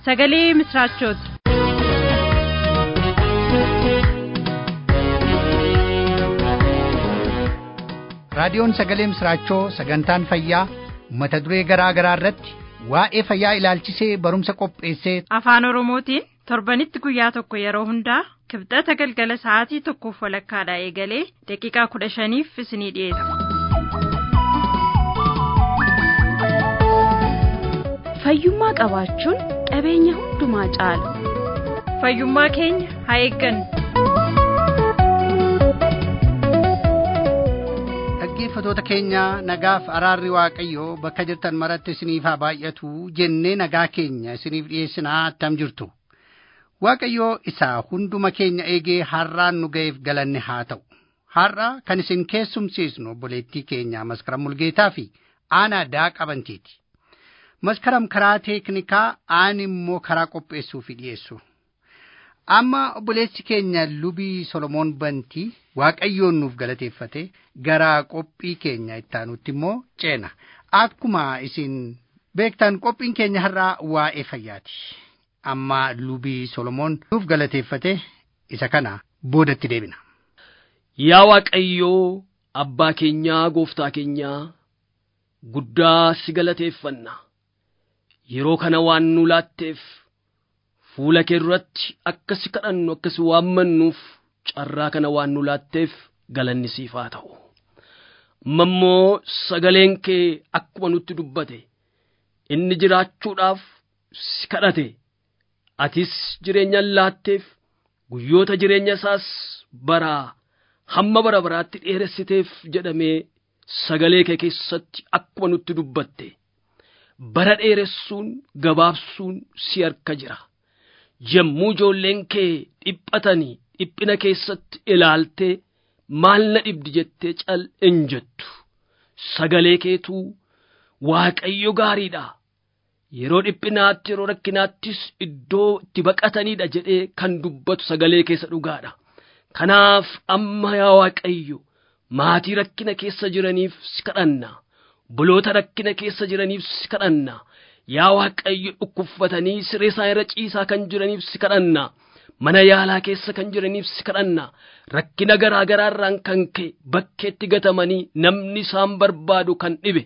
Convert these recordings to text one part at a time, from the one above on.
sagalee misraachooti. raadiyoon sagalee misraachoo sagantaan fayyaa mata duree garaa garaa irratti waa'ee fayyaa ilaalchisee barumsa qopheessee afaan oromootiin torbanitti guyyaa tokko yeroo hundaa kibxata galgala sa'aatii tokkoof walakkaadhaa eegalee daqiiqaa kudha shaniif isinii dhiyeessa. fayyummaa qabaachuun qabeenya hundumaa caala fayyummaa keenya haa eeggannu. dhaggeeffatoota keenya nagaaf araarri waaqayyoo bakka jirtan maratti isiniif haa baay'atu jennee nagaa keenya isiniif dhiyeessinaa attam jirtu waaqayyoo isaa hunduma keenya eegee har'aan nu ga'eef galanne haa ta'u har'a kan isin keessumsiisnu obboleettii keenya maskaram mulgeetaa fi aanaa daa qabantiiti maskaram karaa teeknikaa aan immoo karaa qopheessuu fi dhiyeessu amma obboleessi keenya lubii solomoon bantii waaqayyoon nuuf galateeffate gara qophii keenya ittaanutti immoo ceena akkuma isin beektan qophiin keenya har'aa waa'ee fayyaati amma lubii solomoon nuuf galateeffate isa kana boodatti deebina. Yaa Waaqayyoo abbaa keenyaa gooftaa keenyaa guddaa si galateeffanna yeroo kana waan nu laatteef fuula kee duratti akka si kadhannu akka si waammannuuf carraa kana waan nu laatteef galanni siif haa ta'u. Amma immoo sagaleen kee akkuma nutti dubbate inni jiraachuudhaaf si kadhate atis jireenya laatteef guyyoota jireenya isaas baraa hamma bara baraatti dheeressiteef jedhamee sagalee kee keessatti akkuma nutti dubbatte bara dheeressuun gabaabsuun si harka jira. yommuu ijoolleen kee dhiphatanii dhiphina keessatti ilaaltee maal na dhibdi jettee cal hin jettu sagalee keetuu waaqayyo gaariidha yeroo dhiphinaatti yeroo rakkinaattis iddoo itti baqataniidha jedhee kan dubbatu sagalee keessa dhugaadha kanaaf amma yaa waaqayyo maatii rakkina keessa jiraniif si kadhanna buloota rakkina keessa jiraniif si kadhanna yaa waaqayyo dhukkubfatanii siree isaa irra ciisaa kan jiraniif si kadhanna mana yaalaa keessa kan jiraniif si kadhanna rakkina garaa garaarraan kan ka'e bakkeetti gatamanii namni isaan barbaadu kan dhibe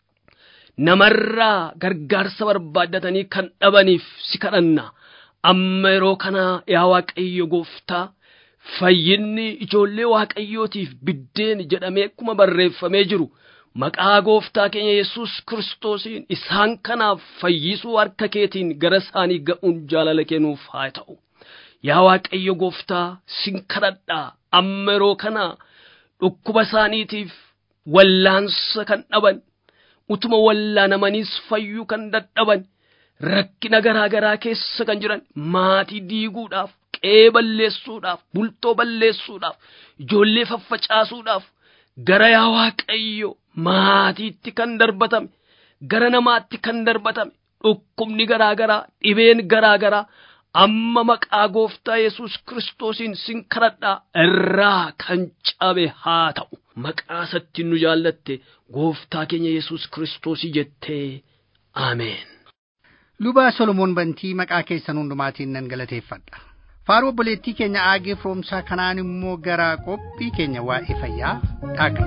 namarraa gargaarsa barbaaddatanii kan dhabaniif si kadhanna amma yeroo kana yaa waaqayyo gooftaa fayyinni ijoollee waaqayyootiif biddeen jedhamee akkuma barreeffamee jiru maqaa gooftaa keenya yesus kiristoosiin isaan kanaaf fayyisuu harka keetiin gara isaanii ga'uun jaalala kennuuf haa ta'u. Yaa Waaqayyo gooftaa sin kadhadhaa amma yeroo kana dhukkuba isaaniitiif wallaansa kan dhaban utuma wallaanamaniis fayyuu kan dadhaban rakkina garaa garaa keessa kan jiran maatii diiguudhaaf qe'ee balleessuudhaaf bultoo balleessuudhaaf ijoollee faffacaasuudhaaf gara yaa Waaqayyo maatiitti kan darbatame gara namaatti kan darbatame dhukkubni garaa garaa dhibeen garaa garaa amma maqaa gooftaa yesus kiristoosiin sin kadhadhaa irraa kan cabe haa ta'u maqaa isatti nu jaallatte gooftaa keenya yesus kiristoosii jettee ameen. Lubaa Solomoon Bantii maqaa keessan hundumaatiin nan galateeffadha. Faaruu obboleettii keenya aagee firoomsaa kanaan immoo gara qophii keenya waa'ee fayyaa dhaaqna.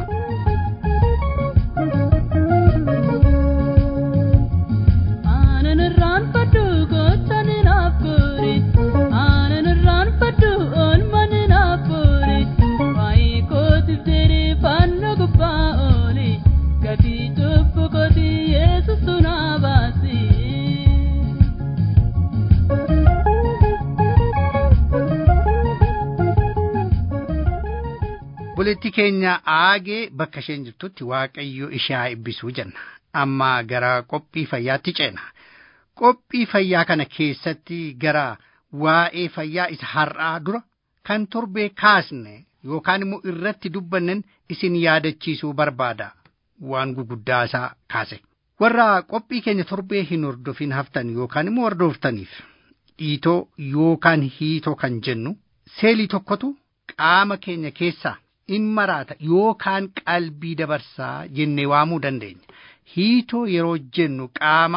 obboleettii keenya aagee bakka isheen jirtutti waaqayyo ishee eebbisuu jenna amma gara qophii fayyaatti ceena qophii fayyaa kana keessatti gara waa'ee fayyaa isa har'aa dura kan torbee kaasne yookaan immoo irratti dubbannen isin yaadachiisuu barbaada waan guguddaa isaa kaase warra qophii keenya torbee hin hordofin haftan yookaan immoo hordoftaniif dhiitoo yookaan hiitoo kan jennu seelii tokkotu qaama keenya keessaa in maraata yookaan qalbii dabarsaa jennee waamuu dandeenya. Hiitoo yeroo jennu qaama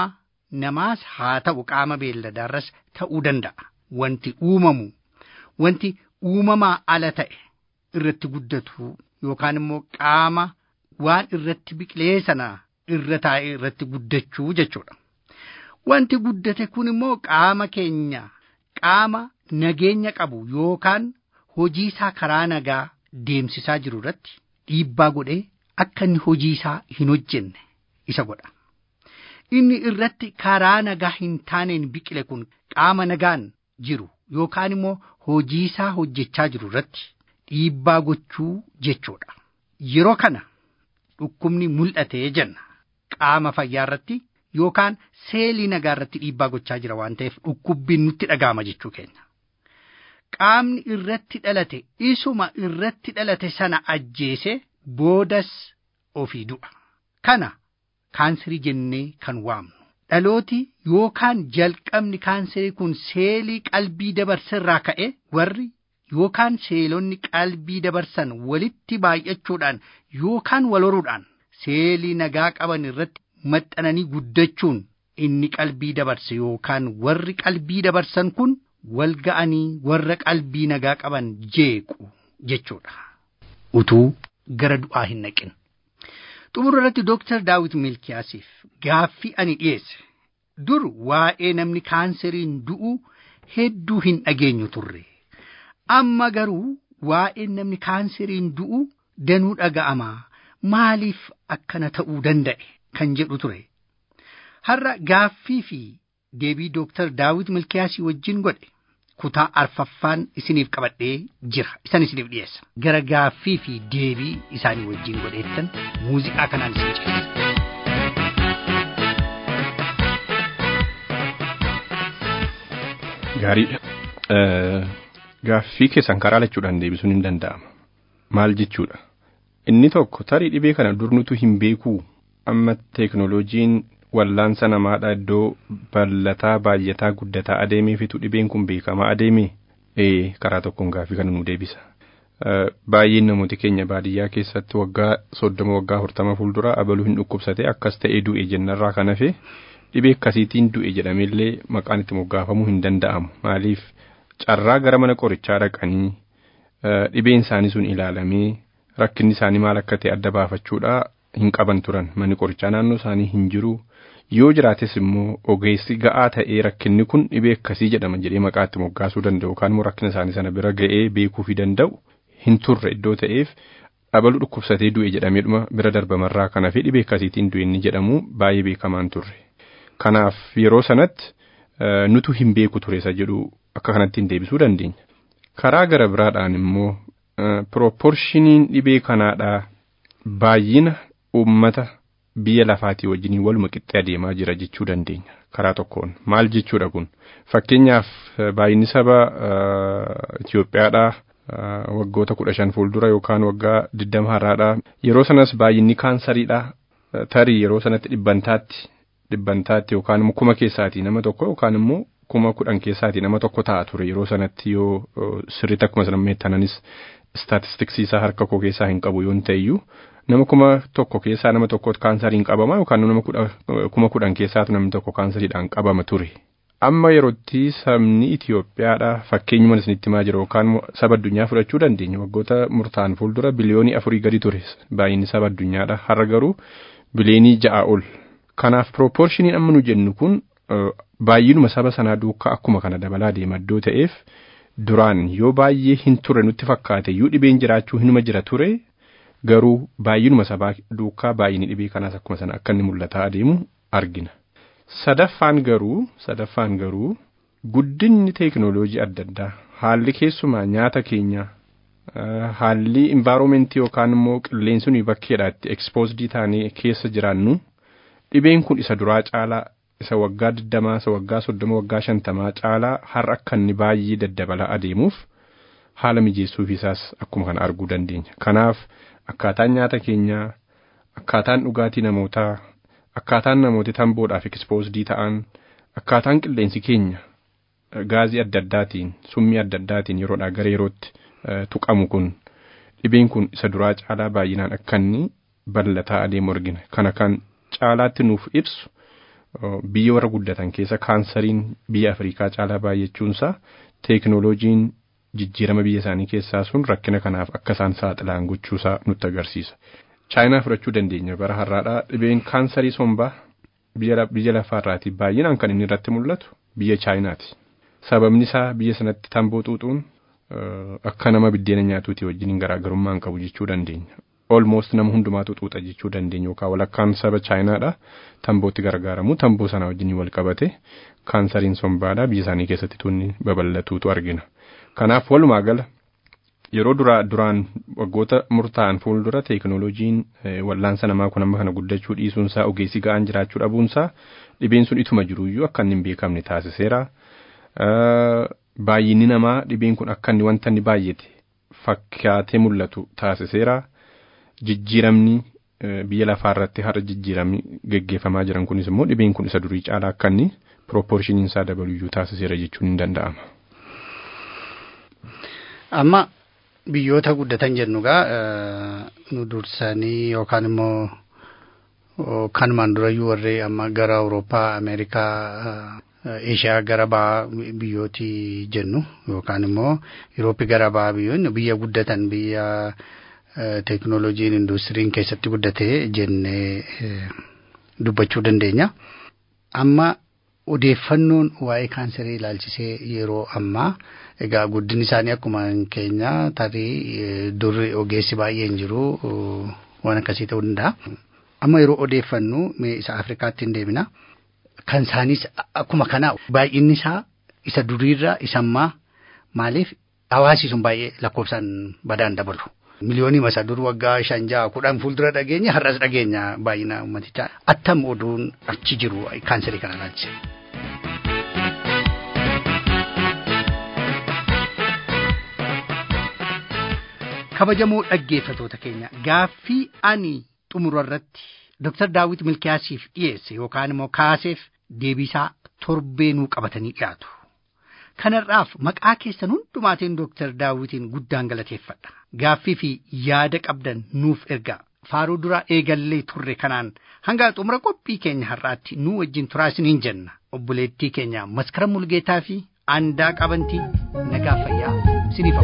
namaas haa ta'u qaama beelladaarras ta'uu danda'a. Wanti uumamu wanti uumamaa ala ta'e irratti guddatu yookaan immoo qaama waan irratti biqilee sana irra taa'e irratti guddachuu jechuudha. Wanti guddate kun immoo qaama keenya qaama nageenya qabu yookaan hojii isaa karaa nagaa deemsisaa jiru irratti dhiibbaa godhee akka inni hojii isaa hin hojjenne isa godha. Inni irratti karaa nagaa hin taaneen biqile kun qaama nagaan jiru yookaan immoo hojii isaa hojjechaa jiru irratti dhiibbaa gochuu jechuudha. Yeroo kana dhukkubni mul'atee jenna qaama fayyaa irratti yookaan seelii nagaa irratti dhiibbaa gochaa jira waan ta'eef dhukkubbiin nutti dhaga'ama jechuu keenya. Qaamni irratti dhalate isuma irratti dhalate sana ajjeese boodas ofii du'a. Kana kaanserii jennee kan waamnu. Dhalooti yookaan jalqabni kaanserii kun seelii qalbii dabarsa irraa ka'e warri yookaan seelonni qalbii dabarsan walitti baay'achuudhaan yookaan wal horuudhaan seelii nagaa qaban irratti maxxananii guddachuun inni qalbii dabarse yookaan warri qalbii dabarsan kun wal ga'anii warra qalbii nagaa qaban jeequ jechuudha. Utuu gara du'aa hin naqin. Xumura irratti Dooktar Daawit Milkiyaasiif gaaffii ani dhiyeesse. Dur waa'ee namni kaanseriin du'u hedduu hin dhageenyu turre. Amma garuu waa'ee namni kaanseriin du'u danuu dhaga'ama. Maaliif akkana ta'uu danda'e kan jedhu ture. Har'a gaaffii fi deebii Dooktar Daawit Milkiyaasii wajjin godhe kutaa arfaffaan isiniif qabadhee jira. Isan isiniif dhiyeessa. Gara gaaffii fi deebii isaanii wajjin godheettan muuziqaa kanaan isin ceesisa. Gaariidha. Gaaffii keessan karaa lachuudhaan deebisuun hin danda'ama. Maal jechuudha? Inni tokko tarii dhibee kana dur nutu hin beekuu amma teeknooloojiin wallaansa namaadha iddoo bal'ataa baay'ataa guddataa adeemee fitu dhibeen kun beekamaa adeemee ee karaa tokkoon gaaffii kana nu deebisa. Baay'een namooti keenya baadiyyaa keessatti waggaa soddoma waggaa afurtama fuuldura abaluu hin dhukkubsate akkas ta'ee du'e jennarraa kan hafe dhibee akkasiitiin du'e jedhameellee maqaan itti moggaafamuu hin danda'amu maaliif carraa gara mana qorichaa dhaqanii dhibeen isaanii sun ilaalamee rakkinni isaanii maal akka ta'e adda baafachuudha hin qaban turan manni qorichaa naannoo isaanii hin jiru yoo jiraates immoo ogeessi ga'aa ta'ee rakkinni kun dhibee akkasii jedhama jedhee maqaa itti moggaasuu danda'u yookaan immoo rakkina isaanii sana bira ga'ee beekuu fi danda'u hin turre iddoo ta'eef abaluu dhukkubsatee du'e jedhameedhuma bira darbamarraa kana fi dhibee akkasiitiin du'e inni jedhamu baay'ee beekamaan turre. Kanaaf yeroo sanatti nutu hin beeku ture isa jedhu akka kanatti hin deebisuu dandeenya. Karaa gara biraadhaan immoo pirooporshiniin dhibee kanaadhaa baay'ina uummata biyya lafaatii wajjiniin waluma qixxee adeemaa jira jechuu dandeenya karaa tokkoon maal jechuudha kun fakkeenyaaf baay'inni saba Itoophiyaadhaa waggoota kudha shan fuuldura yookaan waggaa digdama har'aadhaa yeroo sanas baay'inni kaansariidhaa tarii yeroo sanatti dhibbantaatti dhibbantaatti yookaan immoo kuma keessaatii nama tokko yookaan immoo kuma kudhan keessaatii nama tokko ta'a ture yeroo sanatti yoo sirriitti akkuma sana meettananis istaatistiksii isaa harka koo keessaa hin qabu yoon ta'eyyuu nama kuma tokko keessaa nama tokkotu kaansariin qabama yookaan nama kuma kudhan keessaatu namni tokko kaansariidhaan qabama ture. Amma yerootti sabni Itoophiyaadha fakkeenyuma isinitti himaa jira yookaan saba addunyaa fudhachuu dandeenya waggoota murtaan fuuldura biliyoonii afurii gadi ture baay'inni saba addunyaadha har'a garuu biliyoonii ja'a ol. Kanaaf pirooporshiniin amma nu jennu kun baay'inuma saba sanaa duukaa akkuma kana dabalaa deema iddoo ta'eef duraan yoo baay'ee hin turre nutti fakkaate yoo dhibeen jiraachuu hinuma jira ture garuu baay'inuma sabaa duukaa baay'inni dhibee kanaas akkuma sana akka inni mul'ataa adeemu argina. Sadaffaan garuu sadaffaan garuu guddinni teeknooloojii adda addaa haalli keessumaa nyaata keenya haalli envaaromentii yookaan immoo qilleensi nuyi bakkeedhaa itti ekspoosdii taanee keessa jiraannu dhibeen kun isa duraa caalaa isa waggaa digdamaa isa waggaa soddoma waggaa shantamaa caalaa har'a akka inni baay'ee daddabalaa adeemuuf haala mijeessuuf isaas akkuma kana arguu dandeenya. Kanaaf akkaataan nyaata keenyaa, akkaataan dhugaatii namootaa, akkaataan namooti tamboodhaaf ekspoosdii ta'an, akkaataan qilleensi keenya gaazii adda addaatiin, summii adda addaatiin yeroodhaa gara yerootti tuqamu kun dhibeen kun isa duraa caalaa baay'inaan akka inni bal'ataa adeemu argina. Kana kan caalaatti nuuf ibsu biyya warra guddatan keessa kaansariin biyya Afrikaa caalaa baay'achuunsaa teeknooloojiin jijjiirama biyya isaanii keessaa sun rakkina kanaaf akka isaan saaxilan gochuusaa nutti agarsiisa. Chaayinaa fudhachuu dandeenya bara har'aadhaa dhibeen kaansarii sombaa biyya lafaarraati baay'inaan kan inni irratti mul'atu biyya Chaayinaati. Sababni isaa biyya sanatti tamboo xuuxuun akka nama biddeena nyaatuuti wajjin garaagarummaa hin qabu jechuu dandeenya. Almost nama hundumaatu xuuxa jechuu dandeenya yookaan walakkaan saba Chaayinaadha tambootti gargaaramu tamboo sana wajjin wal qabate kaansariin sombaadha biyya isaanii keessatti tunni babal'atuutu argina. Kanaaf walumaa gala yeroo duraa duraan waggoota murtaa'an fuuldura teeknooloojiin wallaansa namaa kun amma kana guddachuu dhiisuunsaa ogeessi ga'aan jiraachuu dhabuunsaa dhibeen sun ituma jiruyyuu akka inni hin beekamne taasiseera. Baay'inni namaa dhibeen kun akka inni wanta inni baay'ate fakkaatee mul'atu taasiseera. Jijjiiramni biyya lafaarratti har'a jijjiiramni geggeeffamaa jiran kunis immoo dhibeen kun isa durii caalaa akka inni piroopoorshiniin isaa dabaluyyuu taasiseera jechuun ni danda'ama. Amma biyyoota guddatan jennu gaa nu dursanii yookaan immoo kanumaan durayyuu warri amma gara Awurooppaa, Ameerikaa, Eeshiyaa gara ba'aa biyyooti jennu yookaan immoo Yurooppii gara ba'aa biyyoonni biyya guddatan biyya teeknooloojiin industiriin keessatti guddatee jennee dubbachuu dandeenya. Amma odeeffannoon waa'ee kaansarii ilaalchisee yeroo ammaa egaa guddin isaanii akkuma keenya tarii durri ogeessi baay'een jiru waan akkasii ta'uu danda'a. Amma yeroo odeeffannu mee isa Afrikaatti hin deemina. Kan isaaniis akkuma kana baay'inni isaa isa duriirra isa ammaa maaliif hawaasi sun baay'ee lakkoofsaan badaan dabalu. Miliyoonii masa dur waggaa shan ja'a kudhan fuuldura dhageenya har'as dhageenya baay'ina uummatichaa attam oduun achi jiru kaansarii kana ilaalchise. kabajamoo dhaggeeffatoota keenya gaaffii ani xumura irratti Dr. Daawit Milkiyaasiif dhiyeesse yookaan immoo kaaseef deebisaa torbeenuu qabatanii dhiyaatu. Kanarraaf maqaa keessan hundumaatiin Dr. Daawitiin guddaan galateeffadha. Gaaffii fi yaada qabdan nuuf ergaa. Faaruu dura eegallee turre kanaan hanga xumura qophii keenya har'aatti nu wajjin turaa isiniin jenna. Obboleettii keenya maskara mulgeetaa fi aandaa qabantii nagaa fayyaa isiniif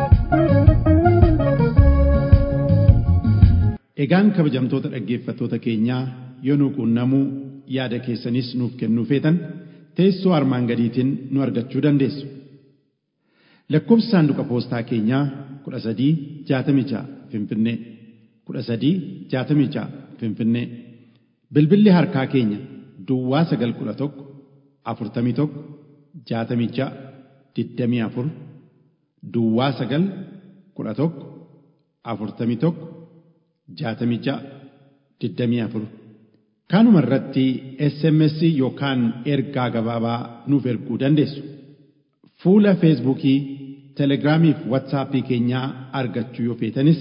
Egaan kabajamtoota dhaggeeffattoota keenyaa yoo nu quunnamuu yaada keessanis nuuf kennuu feetan teessoo armaan gadiitiin nu argachuu dandeessu. Lakkoofsi saanduqa poostaa keenyaa kudha sadii jaatamii ja'a Finfinnee kudha sadii jaatamii ja'a Finfinnee bilbilli harkaa keenya Duwwaa sagal kudha tokko afurtamii tokko jaatamii ja'a digdamii afur Duwwaa sagal kudha tokko afurtamii tokko jaatamii ja'a digdamii afur kanuma irratti SMS yookaan ergaa gabaabaa nuuf erguu dandeessu. Fuula Feesbuukii, Telegiraamii fi Waatsaappii keenyaa argachuu yoo feetanis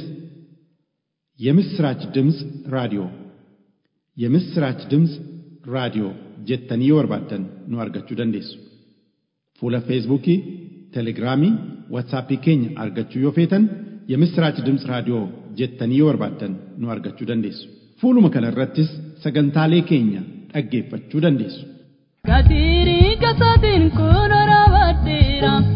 የምስራች ድምፅ ራዲዮ የምስራች ድምፅ ራዲዮ jettanii yoo barbaaddan nu argachuu dandeessu. Fuula Feesbuukii, Telegiraamii, Waatsaappii keenya argachuu yoo feetan የምስራች ድምፅ raadiyoo jettanii yoo barbaaddan nu argachuu dandeessu. Fuuluma kana irrattis sagantaalee keenya dhaggeeffachuu dandeessu. Gatirii gasaatiin kun raawwateera.